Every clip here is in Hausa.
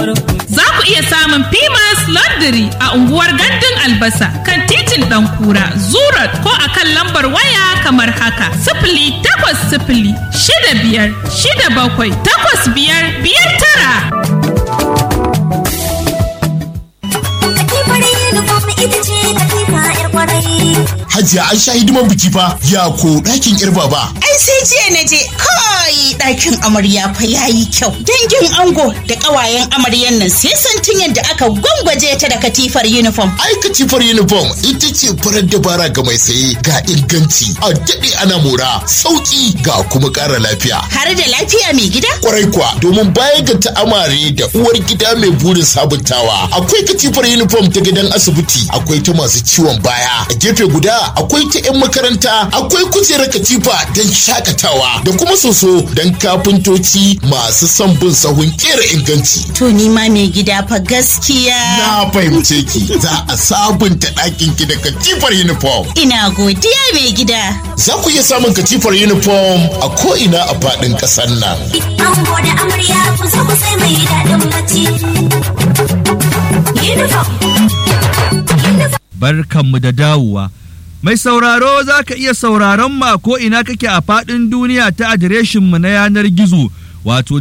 Za ku iya samun Pimas Laundry a unguwar Gandun Albasa kan titin ɗan kura Zurat ko a kan lambar waya kamar haka. Sifili takwas sifili shida biyar shida bakwai takwas biyar biyar tara. Hajiya an sha hidiman biki fa ya ko ɗakin yar baba. Ai sai jiya na je kai ɗakin amarya fa yayi kyau. Dangin ango da ƙawayen amaryan nan sai santin yadda aka gwangwaje ta da katifar uniform. Ai katifar uniform ita ce farar dabara ga mai saye ga inganci a daɗe ana mora sauƙi ga kuma ƙara lafiya. Har da lafiya mai gida? Kwarai kuwa domin baya ga ta'amare da uwar gida mai burin sabuntawa akwai katifar uniform ta gidan asibiti akwai ta masu ciwon baya a gefe guda akwai ta 'yan makaranta akwai kujerar katifa don shakatawa da kuma soso don kafintoci masu son bin sahun kera inganci. To ni ma mai gida fa gaskiya. Na fahimce ki za a sabunta ɗakin ki da katifar uniform. Ina godiya mai gida. Za ku iya samun katifar uniform a ko'ina a faɗin ƙasar nan. Ango da amarya ku zo ku sai mai daɗin bacci. Uniform. barkanmu da dawowa. Mai sauraro za ka iya sauraron ma ko ina kake a faɗin duniya ta adireshinmu na yanar gizo wato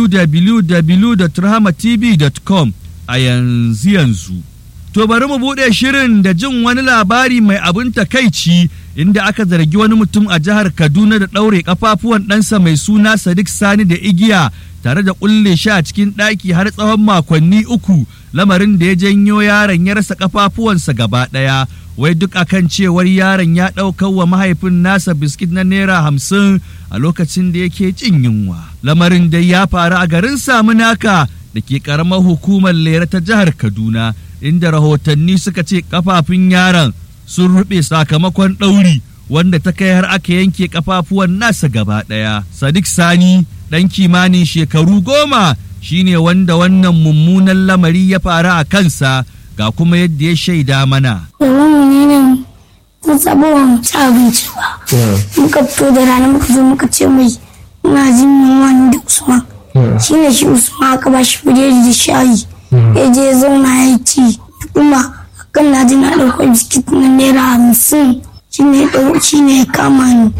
www.rahmatv.com a yanzu yanzu. To bari mu buɗe shirin da jin wani labari mai abin takaici inda aka zargi wani mutum a jihar Kaduna da ɗaure ƙafafuwan ɗansa mai suna Sadiq Sani da igiya tare da ƙulle shi a cikin ɗaki har tsawon makonni uku lamarin da ya janyo yaron ya rasa ƙafafuwansa gaba ɗaya wai duk akan cewar yaron ya ɗaukar wa mahaifin nasa biskit na naira hamsin a lokacin da yake cin yunwa lamarin da ya faru a garin samunaka da ke ƙaramar hukumar lera ta jihar kaduna inda rahotanni suka ce kafafun yaron sun ruɓe sakamakon ɗauri wanda ta kai har aka yanke kafafuwan nasa gaba ɗaya sadiq sani ɗan kimanin shekaru goma shine wanda wannan mummunan lamari ya faru a kansa ga kuma yadda ya shaida mana. Domin mu ne mun sabo ba mu ci abinci ba. Muka fito da rana muka zo muka ce mai muna jin yunwa ni da Usman. Shi ne shi Usman aka ba shi biredi da shayi. Ya je ya zauna ya ci. Kuma kan na ji na ɗauko biskit na naira hamsin. Shi ne shi ne ya kama ni.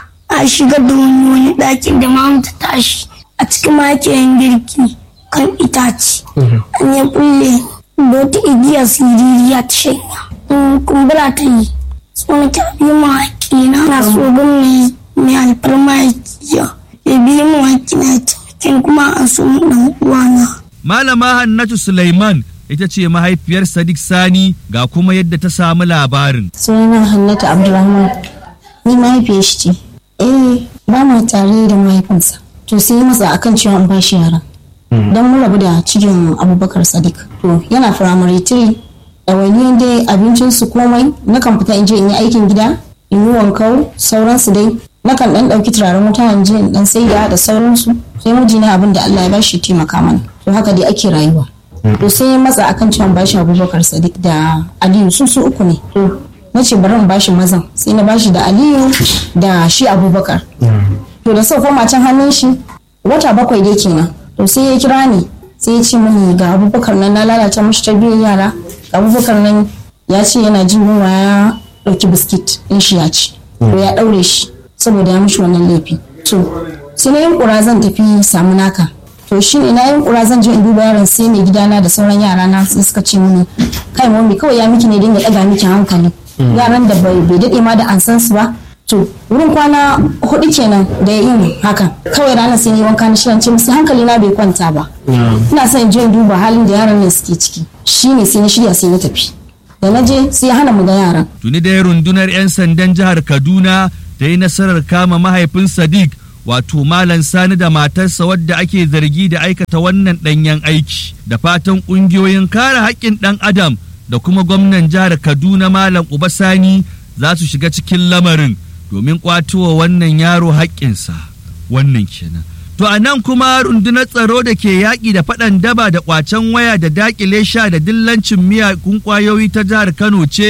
A shigar da wani wani ɗakin da mamu ta tashi. A cikin ma yake yin girki kan itace. An ya bulle da wata igiya siririya ta shanya kumbura ta yi tsona ta biyu ma haƙina na so gwamna mai alfarma ya biyu mu haƙina cikin kuma a so ɗan uwana. Malama Hannatu Sulaiman ita ce mahaifiyar Sadiq Sani ga kuma yadda ta samu labarin. Sunana Hannatu Abdulrahman ni mahaifiyar shi ce. Eh ba ma tare da mahaifinsa. To sai masa akan cewa an bashi yara. don mun rabu da cikin abubakar sadiq to yana firamare tiri ɗawainiyar dai abincinsu komai nakan fita in je in yi aikin gida in yi wankau sauransu dai nakan ɗan ɗauki turaren wuta in je in ɗan saida da sauransu sai mijina abin da allah ya bashi taimaka mana to haka dai ake rayuwa to sai ya matsa akan cewa bashi abubakar sadiq da aliyu su su uku ne to na ce bari in bashi mazan sai na bashi da aliyu da shi abubakar to da sau koma can hannun shi wata bakwai dai kenan to sai ya kira ni sai ya ce mini ga abubakar nan na lalata mashi tarbiyyar yara ga abubakar nan ya ce yana jin yunwa ya ɗauki biskit in shi ya ci to ya ɗaure shi saboda ya mishi wannan laifi to sai na yin ƙura zan tafi samu naka to shi ne na yin ƙura zan je in duba yaron sai mai gidana da sauran yara na sai suka ce mini kai mami kawai ya miki ne dinga ɗaga miki hankali yaran da bai daɗe ma da an san su ba to wurin kwana hudu kenan da ya yin hakan kawai ranar sai ni wanka na shirin ce musu hankali na bai kwanta ba ina son in je in duba halin da yaran nan suke ciki shine sai na shirya sai na tafi da na je sai ya hana mu ga yaran Tuni dai rundunar 'yan sandan jihar Kaduna ta yi nasarar kama mahaifin Sadiq wato Malam Sani da matarsa wadda ake zargi da aikata wannan ɗanyen aiki da fatan ƙungiyoyin kare haƙƙin ɗan adam da kuma gwamnan jihar Kaduna Malam Uba Sani za su shiga cikin lamarin domin ƙwatowa wannan yaro haƙƙinsa wannan kenan. To a nan kuma rundunar tsaro da ke yaƙi da faɗan daba da ƙwacen waya da daƙile sha da dillancin miyagun ƙwayoyi ta jihar Kano ce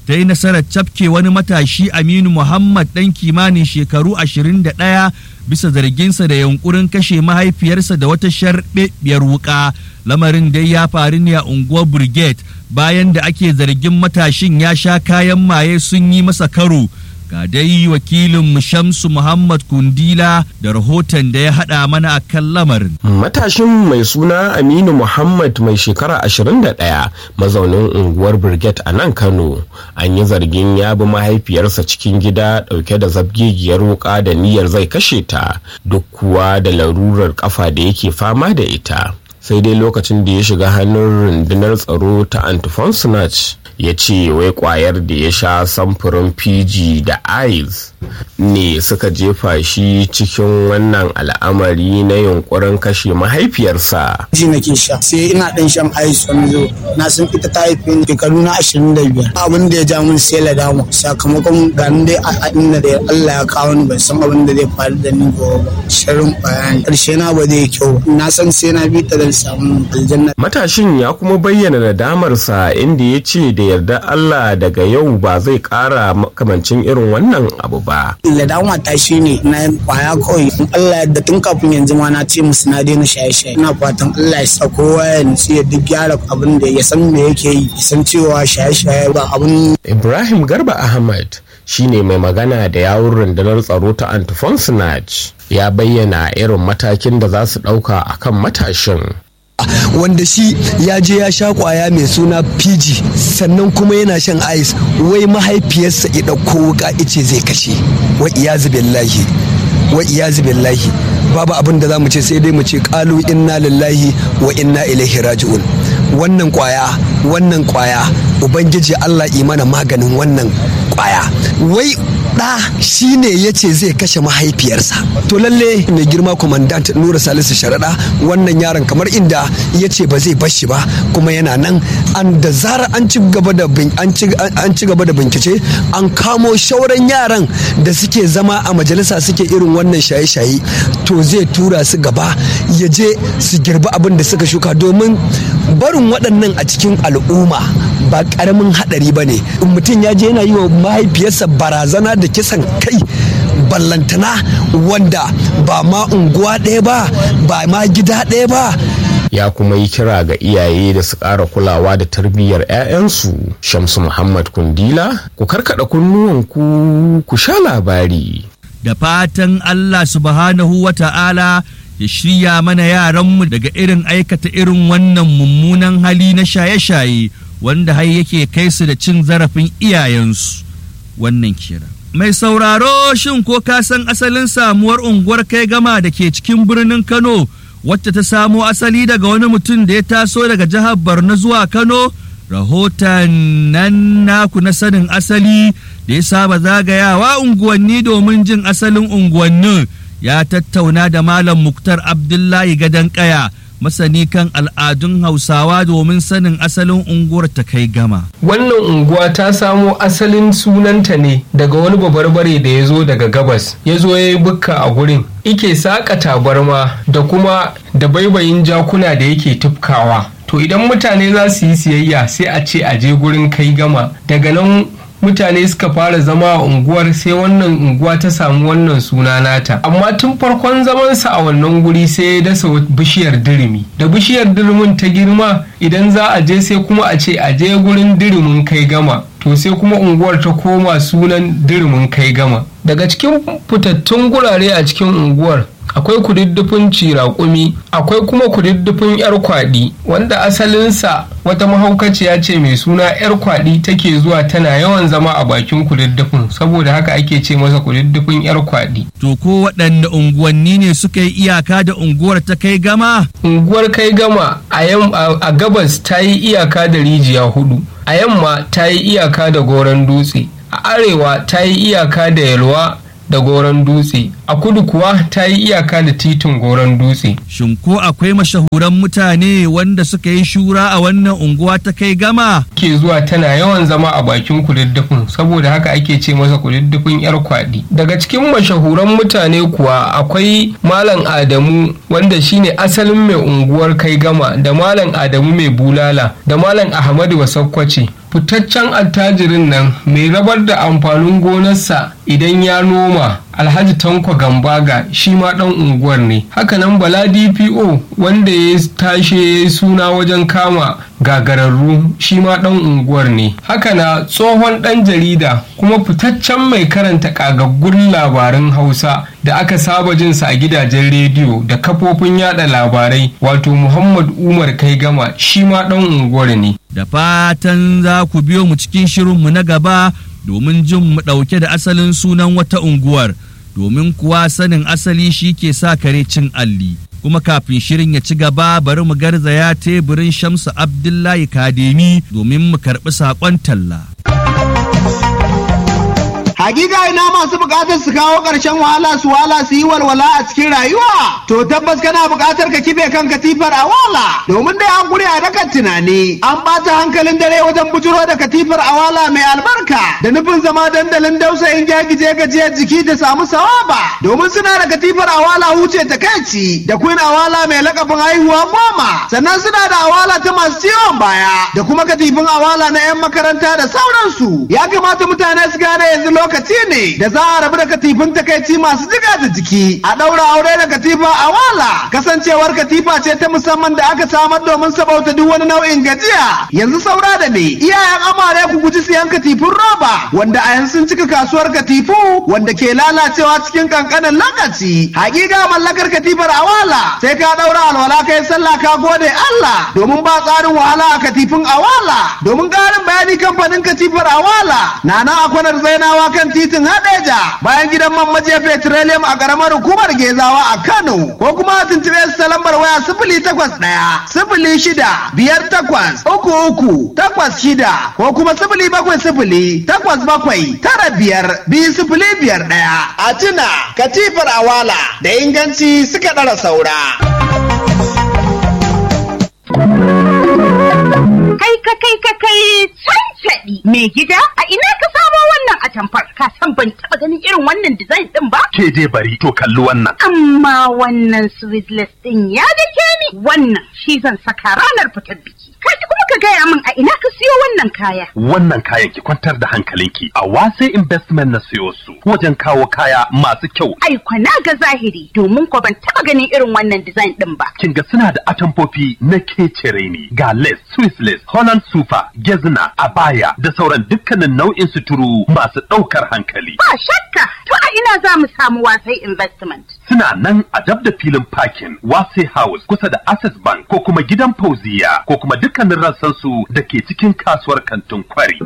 ta yi nasarar cafke wani matashi aminu muhammad ɗan kimanin shekaru 21 bisa zarginsa da yunkurin kashe mahaifiyarsa da wata sharɓeɓɓiyar wuƙa lamarin dai ya faru ne a unguwar brigade bayan da ake zargin matashin ya sha kayan maye sun yi masa karo ga dai wakilin shamsu muhammad kundila da rahoton da ya haɗa mana a kan lamarin matashin mai suna aminu muhammad mai shekara 21 mazaunin unguwar brigade a nan kano an yi zargin ya bi mahaifiyarsa cikin gida ɗauke da zabgegiyar wuka da niyyar zai kashe ta duk kuwa da larurar kafa da yake fama da ita sai dai lokacin da ya shiga hannun rundunar tsaro ta antiphonsonach ya ce wai kwayar da ya sha samfurin pg da ice ne suka jefa shi cikin wannan al'amari na yunkurin kashe mahaifiyarsa ji nake sha sai ina dan shan ice wani zo na san ita ta haife ni shekaru na 25 abin da ya ja min sai ladama sakamakon ganin dai a inda da Allah ya kawo ni ban san abin da zai faru da ni gobe ba shirin bayani karshe na ba zai kyau na san sai na bi ta da samu aljanna matashin ya kuma bayyana nadamarsa inda ya ce da yarda Allah daga yau ba zai kara makamancin irin wannan abu ba ladama ta shi ne na kwaya kawai in Allah yadda tun kafin yanzu ma na ce musu na daina shaye-shaye ina fatan Allah ya sa kowa ya nutsu ya duk gyara abin da ya san me yake yi ya san cewa shaye-shaye ba abin Ibrahim Garba Ahmad shine mai magana da yawun rundunar tsaro ta Antiphonsonage ya bayyana irin matakin da za su ɗauka akan matashin wanda shi ya je ya sha kwaya mai suna PG sannan kuma yana shan ice wai mahaifiyarsa ya ɗauko wuka ice zai kashe wa iyazu billahi wa iyazu billahi babu abin da za mu ce sai dai mu ce kalu inna lillahi wa inna ilaihi raji'un wannan kwaya wannan kwaya ubangiji Allah imana maganin wannan kwaya wai ɗa shi ne ya ce zai kashe mahaifiyarsa to lalle mai girma kwamandant nura salisu sharaɗa wannan yaron kamar inda ya ce ba zai bashi ba kuma yana nan an da zara an ci gaba da an ci gaba da bincike an kamo shauran yaran da suke zama a majalisa suke irin wannan shaye-shaye to zai tura su gaba ya je su girbi abin da suka shuka domin barin waɗannan a cikin al'umma ba ƙaramin haɗari ba ne mutum ya je yana yi wa mahaifiyarsa barazana da kisan kai ballantana wanda ba ma unguwa ɗaya ba ba ma gida ɗaya ba ya kuma yi kira ga iyaye da su ƙara kulawa da tarbiyyar 'ya'yansu shamsu muhammad kundila ku karkada kunnuwanku ku sha labari da fatan allah subhanahu wa ta'ala ya shirya mana yaranmu daga irin aikata irin wannan mummunan hali na shaye-shaye wanda har yake kai su da cin zarafin iyayensu wannan kira mai sauraro shin ko ka san asalin samuwar unguwar kai gama da ke cikin birnin kano wacce ta samo asali daga wani mutum da ya taso daga jihar borno zuwa kano rahoton nan naku na sanin asali da ya saba zagayawa unguwanni domin jin asalin unguwannin ya tattauna da malam muktar abdullahi gadon kaya masani kan al'adun hausawa domin sanin asalin unguwar ta kai gama wannan unguwa ta samo asalin sunanta ne daga wani babarbare da ya zo daga gabas ya zo ya yi bukka a gurin ike saƙa tabarma da kuma da baibayin jakuna da yake tufkawa to idan mutane za su yi siyayya sai a ce a je gurin kai gama daga nan mutane suka fara zama a unguwar sai wannan unguwa ta samu wannan suna nata amma tun farkon zamansa a wannan guri sai ya dasa bishiyar dirimi da bishiyar dirimin ta girma idan za a je sai kuma a ce a je gurin dirimin kai gama to sai kuma unguwar ta koma sunan dirimin kai gama daga cikin fitattun gurare a cikin unguwar akwai kududdufin ciraƙumi akwai kuma kududdufin yar kwaɗi wanda asalinsa wata mahaukaciya ce mai suna yar kwaɗi take zuwa tana yawan zama a bakin kududdufin saboda haka ake ce masa kududdufin yar kwaɗi to ko waɗanne unguwanni ne suka yi iyaka da unguwar ta kai gama unguwar kai gama a gabas ta yi iyaka da rijiya hudu a yamma ta yi iyaka da goron dutse a arewa ta yi iyaka da yalwa da goron dutse a kudu kuwa ta yi iyaka da titin goron dutse shin ko akwai mashahuran mutane wanda suka yi shura a wannan unguwa ta kai gama ke zuwa tana yawan zama a bakin kududdufin saboda haka ake ce masa kududdufin yar kwaɗi daga cikin mashahuran mutane kuwa akwai malam adamu wanda shine asalin mai unguwar kai gama da malam adamu mai bulala da malam ahmadu basakkwace fitaccen attajirin nan mai rabar da amfanin gonarsa idan ya noma alhaji tanko gambaga shi ma dan unguwar ne hakanan bala dpo wanda ya tashe ya suna wajen kama gagararru shi ma dan unguwar ne hakana tsohon dan jarida kuma fitaccen mai karanta kagaggun labaran hausa da aka saba jinsa a gidajen rediyo da kafofin yada labarai wato muhammad umar kai gama shi ma dan unguwar ne da fatan za ku biyo mu cikin shirinmu na gaba domin jin mu ɗauke da asalin sunan wata unguwar domin kuwa sanin asali shi ke sa kare cin alli kuma kafin shirin ya ci gaba bari mu garzaya teburin shamsu abdullahi kademi domin mu karɓi saƙon talla Hakika ina masu bukatar su kawo ƙarshen wahala su wala su yi walwala a cikin rayuwa. To tabbas kana bukatar ka kife kan katifar a wala. Domin dai an guri a dakan tunani. An ɓata hankalin dare wajen bujuro da katifar a wala mai albarka. Da nufin zama dandalin dausayin gyagije gajiyar jiki da samu sawaba. Domin suna da katifar a wala huce ta kaici. Da queen a wala mai lakabin haihuwa goma. Sannan suna da awala ta masu ciwon baya. Da kuma katifin awala na 'yan makaranta da sauransu. Ya kamata mutane su gane yanzu lokaci ne da za a rabu da katifin takaici masu jiga da jiki a ɗaura aure da katifa a wala kasancewar katifa ce ta musamman da aka samar domin sabauta duk wani nau'in gajiya yanzu saura da ne iyayen amare ku guji siyan katifin roba wanda a yanzu sun cika kasuwar katifu wanda ke lalacewa cikin kankanin lokaci hakika mallakar katifar a wala sai ka ɗaura alwala kai sallah ka gode Allah domin ba tsarin wahala a katifin a wala domin ƙarin bayani kamfanin katifar a wala na nan a kwanar zainawa kan titin Hadeja bayan gidan man majiya petroleum a karamar hukumar Gezawa a Kano ko kuma a tuntube su ta lambar waya sifili takwas ɗaya sifili shida biyar takwas uku uku takwas shida ko kuma sifili bakwai sifili takwas bakwai tara biyar biyu sifili biyar ɗaya. A tuna katifar awala da inganci suka ɗara saura. Kai ka kai ka kai cancaɗi mai gida a ina ka samo wannan atamfar ka san ban taɓa ganin irin wannan design ɗin ba? Ke dai bari to kalli wannan. Amma wannan sweetless ɗin ya dake ni wannan shi zan saka ranar fitar biki. Kaji kuma ka gaya min a ina ka siyo wannan kaya. Wannan kayan ki kwantar da hankalinki a wase investment na siyo su wajen kawo kaya masu kyau. Ai na ga zahiri domin ko ban taɓa ganin irin wannan design ɗin ba. Kin ga suna da atamfofi na kecere ne ga lace, Swiss lace, Holland super, gezna, abaya da sauran dukkanin nau'in suturu masu ɗaukar hankali. Ba shakka to a ina za mu samu wasai investment. Suna nan a dab da filin parking Wase House kusa da Access Bank ko kuma gidan Fauziya ko kuma dukkanin rassansu da ke cikin kasuwar kantin kwari.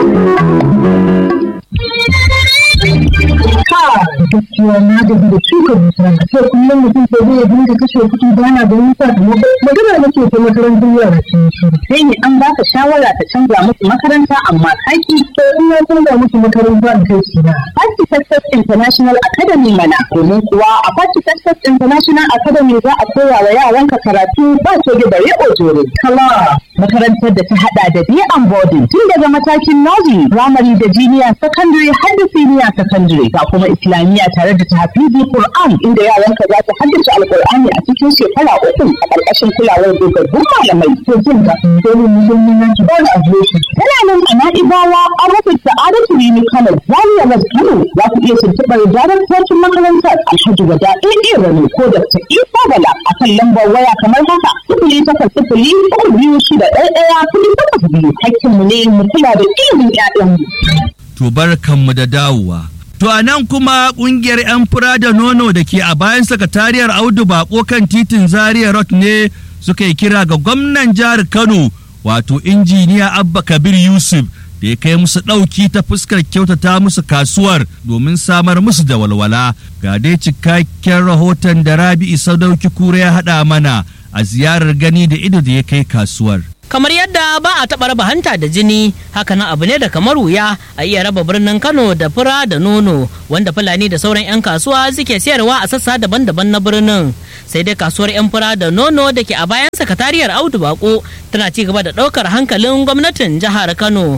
gaskiya na gaji da shuka dusa sai kullum mutum sai zai dinga kashe kuɗi ba na ganin sakamako magana nake ta makarantar yara sun shi sai ne an baka shawara ta canza musu makaranta amma kaki to in na canza musu makaranta da kai shi na Party Success International Academy mana domin kuwa a Party Success International Academy za a koya wa yaranka karatu ba ce da bare ojore kala makarantar da ta hada da day and boarding tun daga matakin nursery primary da junior secondary har da senior secondary ga kuma islamiyya tare da tahfizi Qur'an inda yaranka za su haddace alqur'ani a cikin shekara uku a ƙarƙashin kulawar dogaggun malamai to jin ga domin musulmi na ki bani adireshi tana nan a na'ibawa an rufe sa'adatu rini kano zaria west kano za ku iya tuntuɓar daraktocin makarantar alhaji wada ɗaya rani ko da ta isa bala a kan lambar waya kamar haka sifili takwas sifili uku biyu shida ɗaya ɗaya kuɗi takwas biyu hakkinmu ne mu kula da ilimin 'ya'yanmu. to barkanmu da dawowa. To a nan kuma kungiyar 'yan fura da nono da ke a bayan sakatariyar Audu Bako kan titin Zaria Road ne suka yi kira ga gwamnan jihar Kano wato injiniya Abba Kabir Yusuf da ya kai musu ɗauki ta fuskar kyautata musu kasuwar domin samar musu da walwala. Ga dai cikakken rahoton da Rabi'u Sadauki Kura ya haɗa mana a ziyarar gani da ido da ya kai kasuwar. kamar yadda ba a taɓa raba hanta da jini hakanan abu ne da kamar wuya a iya raba birnin kano da fura da nono wanda fulani da sauran 'yan kasuwa suke sayarwa a sassa daban-daban na birnin sai dai kasuwar 'yan fura da nono da ke a bayan sakatariyar audu bako tana ci gaba da ɗaukar hankalin gwamnatin jihar kano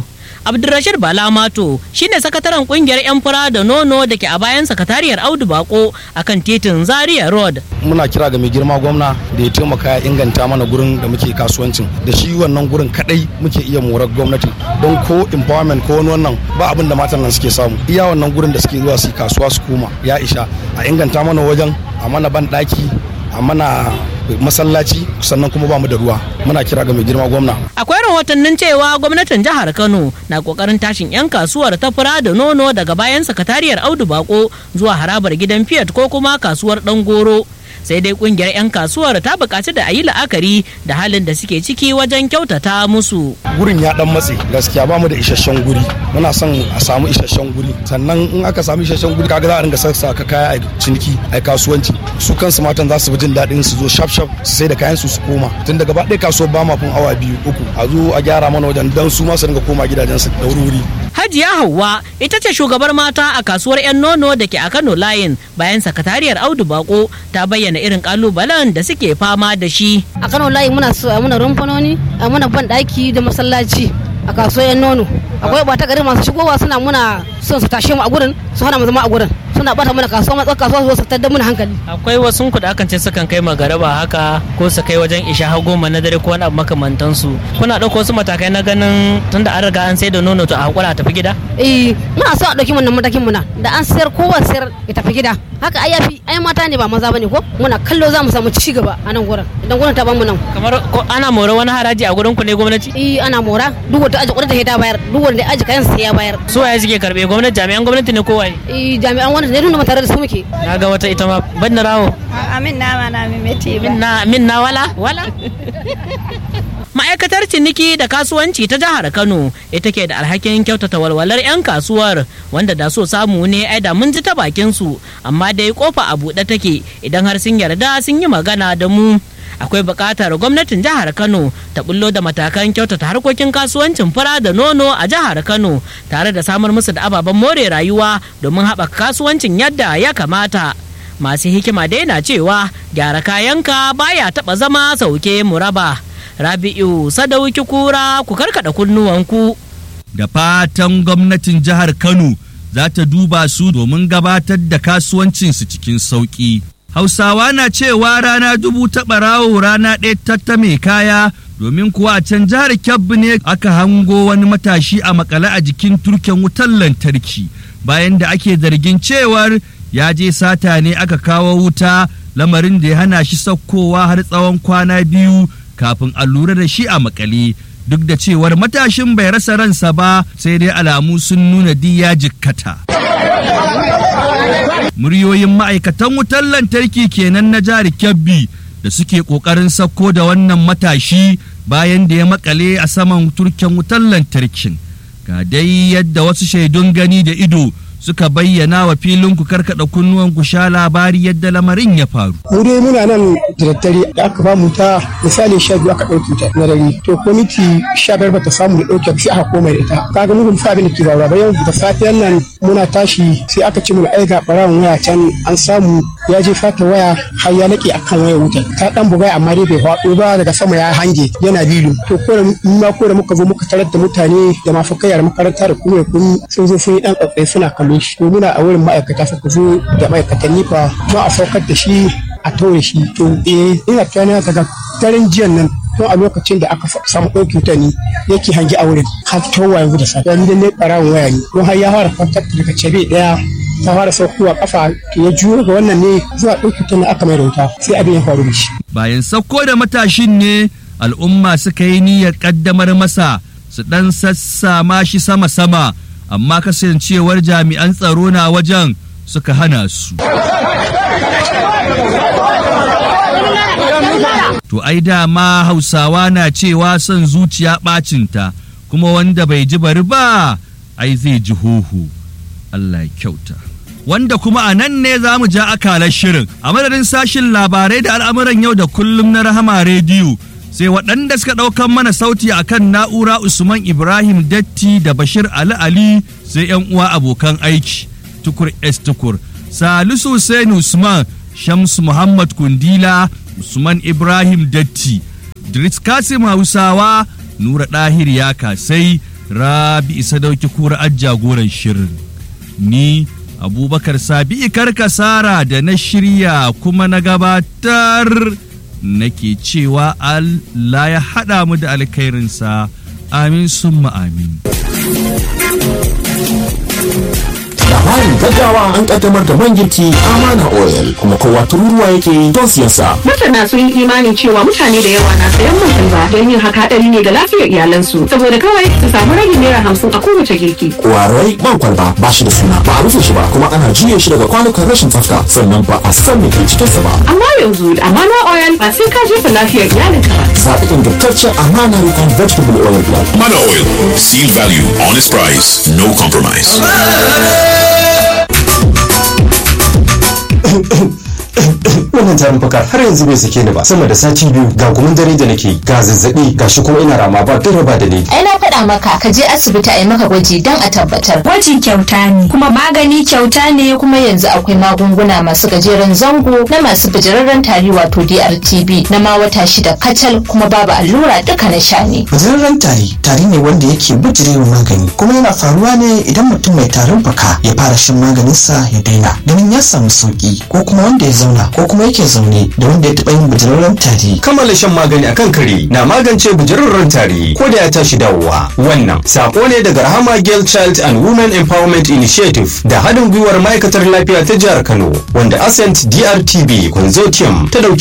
Abdulrashid Bala Mato shine sakataren kungiyar 'yan fura da nono da ke a bayan sakatariyar Audu Bako akan titin Zaria Road. Muna kira ga mai girma gwamna da ya taimaka ya inganta mana gurin da muke kasuwancin da shi wannan gurin kadai muke iya morar gwamnati don ko empowerment ko wani wannan ba abin da matan nan suke samu iya wannan gurin da suke zuwa su kasuwa su koma ya isha a inganta mana wajen a mana ban daki a mana masallaci sannan kuma ba mu da ruwa muna kira ga mai girma gwamna akwai rahotannin cewa gwamnatin jihar kano na kokarin tashin 'yan kasuwar ta fura da nono daga bayan sakatariyar audu bako zuwa harabar gidan fiat ko kuma kasuwar dan goro sai dai kungiyar 'yan kasuwar ta bukaci da a yi la'akari da halin da suke ciki wajen kyautata musu gurin ya dan matse gaskiya ba mu da isasshen guri muna son a samu isasshen guri sannan in aka samu isasshen guri kaga za a ringa sassa ka kaya a ciniki a kasuwanci su kansu matan za su fi jin daɗin su zo shaf shaf su sai da kayan su su koma tun daga ba ɗaya kasuwar ba ma fin awa biyu uku a zo a gyara mana wajen dan su ma su ringa koma gidajen su da wuri Hajiya Hauwa ita ce shugabar mata a kasuwar 'yan nono da ke a Kano Layin bayan sakatariyar Audu Bako ta bayyana irin kalubalen da suke fama da shi. A Kano Layin muna so a muna rumfanoni, a muna ban daki da masallaci a kasuwar 'yan nono. Akwai bata gari masu shigowa suna muna son su tashe mu a gurin su hana mu zama a gurin. Suna bata mana kasuwa matsar kasuwa su tattar mana hankali. Akwai wasu ku da akan ce sukan kai magaraba haka ko su kai wajen isha har goma na dare ko wani abu makamantansu. Kuna ɗauko wasu matakai na ganin tunda an riga an sai da nono to a hakura a tafi gida? Eh muna so a ɗauki wannan matakin muna da an sayar kowa sayar ya tafi gida. Haka ai yafi ai mata ne ba maza bane ko muna kallo za mu samu ci gaba a nan gurin idan gurin ta bamu nan. Kamar ana mora wani haraji a gurin ku ne gwamnati? Eh ana mora duk wanda aji kuɗin da ta bayar duk wanda aji kayan sai ya bayar. Su waye suke karbe gwamnati jami'an gwamnati ne ko waye? Eh jami'an gwamnati ne tunda tare da su muke. Na ga wata ita ma ban na rawo. Amin na ma na mimeti ba. Min na min na wala wala. Ma'aikatar ciniki da kasuwanci ta jihar Kano ita ke da alhakin kyautata walwalar 'yan kasuwar wanda da so samu ne ai da mun ji ta bakin su amma dai kofa a buɗe take idan har sun yarda sun yi magana da mu. akwai buƙatar gwamnatin jihar kano ta bullo da matakan kyautata harkokin kasuwancin fura da nono a jihar kano tare da samar musu da ababen more rayuwa domin haɓaka kasuwancin yadda ya kamata masu hikima dai na cewa gyara kayanka baya taɓa zama sauke muraba rabi'u sadauki kura ku karkada kunnuwanku da fatan gwamnatin jihar kano za ta duba su domin gabatar da kasuwancinsu cikin sauƙi Hausawa na cewa rana dubu ta ɓarawo rana ɗaya ta mai kaya domin kuwa a can jihar Kebbi ne aka hango wani matashi a makale a jikin turken wutar lantarki bayan da ake zargin cewar ya je sata ne aka kawo wuta lamarin da ya hana shi saukowa har tsawon kwana biyu kafin a lura da shi a makale duk da cewar matashin bai rasa ransa ba sai dai alamu sun nuna diya jikkata. muryoyin ma'aikatan wutar lantarki kenan na jihar Kebbi da suke ƙoƙarin sauko da wannan matashi bayan da ya makale a saman turken wutar lantarkin. Ga dai yadda wasu shaidun gani da ido suka bayyana wa filin ku karkada kunnuwan ku sha labari yadda lamarin ya faru. Mu dai muna nan da daddare da aka ba mu ta misali sha biyu aka ɗauke ta na dare to kwamiti sha biyar bata samu da ɗauke sai aka koma da ita kaga mu fa abin da ke faruwa bayan da safiyan nan muna tashi sai aka ce mu ai ga ɓarawon waya can an samu ya je fata waya har ya laƙe akan wayar wutar ta ɗan bugai amma dai bai faɗo ba daga sama ya hange yana lilo to ko da ma ko da muka zo muka tarar da mutane da mafakai da makaranta da kuma kun sun zo sun yi ɗan ƙaƙƙai suna kallo shi to muna a wurin ma'aikata suka zo da ma'aikatan nifa ma a saukar da shi a tore shi to eh ina tunanin daga daren jiyan nan to a lokacin da aka samu ɗauki wuta ne yake hangi a wurin har towa yanzu da safiya ni dan ne ɓarawon waya ne don har ya fara kwantar daga cebe ɗaya ta fara saukowa kafa ya juyo ga wannan ne zuwa ɗauki wuta ne aka mai wuta sai abin ya faru da shi. bayan sauko da matashin ne al'umma suka yi niyyar ƙaddamar masa su ɗan sassama shi sama-sama amma kasancewar jami'an tsaro na wajen suka hana su. To ai dama hausawa na cewa son zuciya ɓacinta kuma wanda bai ji bari ba ai zai ji huhu. Allah ya kyauta. Wanda kuma a nan ne za mu ja akalar shirin a madadin sashin labarai da al'amuran yau da kullum na rahama rediyo. sai waɗanda suka ɗaukan mana sauti a kan na'ura usman ibrahim datti da bashir ali ali sai yan uwa abokan aiki tukur s tukur salisu hussein usman shamsu muhammad kundila usman ibrahim datti Dritz kasim hausawa nura ɗahir ya kasai rabi sadauki kura jagoran shirin ni abubakar sabi karkasara da na shirya kuma na gabatar nake cewa Allah ya haɗa mu da alkhairinsa amin summa amin labarin gaggawa an kaddamar da man girki amana oil kuma kowa tururuwa yake don siyan sa masana sun yi imanin cewa mutane da yawa na sayan man kalba don yin haka hadari ne ga lafiyar iyalansu saboda kawai su samu ragin naira hamsin a kowace girki kwarai man kwalba ba shi da suna ba a rufe shi ba kuma ana juye shi daga kwanukan rashin tsafta sannan ba a san me ke cikin sa ba amma yanzu da amana oil ba sai ka jefa lafiyar iyalinka ba zaɓi ingantaccen amana rikon vegetable oil blend Mana Oil. Seal value, honest price, no compromise. wannan tarin fuka har yanzu bai sake ni ba sama da sati biyu ga gumin dare da nake ga zazzabi ga shi kuma ina rama ba duk ba dalili ai na faɗa maka ka je asibiti a yi maka gwaji don a tabbatar Gwaji kyauta ne, kuma magani kyauta ne kuma yanzu akwai magunguna masu gajeren zango na masu bijirarren tari wato DRTB na ma wata shida kacal kuma babu allura duka na sha ne Bijirarren tari tari ne wanda yake bijirewa magani kuma yana faruwa ne idan mutum mai tarin fuka ya fara shan maganinsa ya daina ganin ya samu sauki ko kuma wanda ya zauna ko kuma yake zaune da wanda ya taɓa yin bijirarren tari. kammala shan magani akan kare na magance bijirarren tari ko da ya tashi dawowa wannan sako ne daga rahama girl child and women empowerment initiative da haɗin gwiwar ma'aikatar lafiya ta jihar kano wanda ascent drtb consortium ta dauki